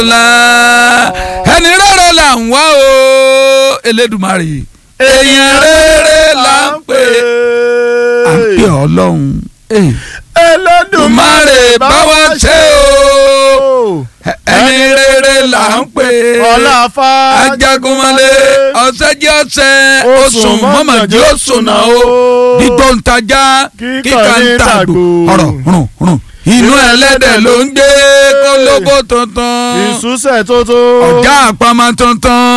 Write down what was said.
ńlá ẹni rere là ń wá o Elédùmarè èèyàn rere là ń pè à ń pè ọlọ́run Elédùmarè bá wa ṣe o ẹni rere là ń pè ọláfà ajagunmọ́lé ọ̀sẹ̀ jẹ́ ọ̀sẹ̀ oṣùn mọ́mọ́dé oṣùn náà o dídó ń tajà kíkà ń tàgbò ọ̀rọ̀ rùn rùn inú ẹlẹ́dẹ̀ ló ń gbé kólóbó tuntun ìsúsẹ̀ tó tó. ọ̀gá àpamọ́ tuntun.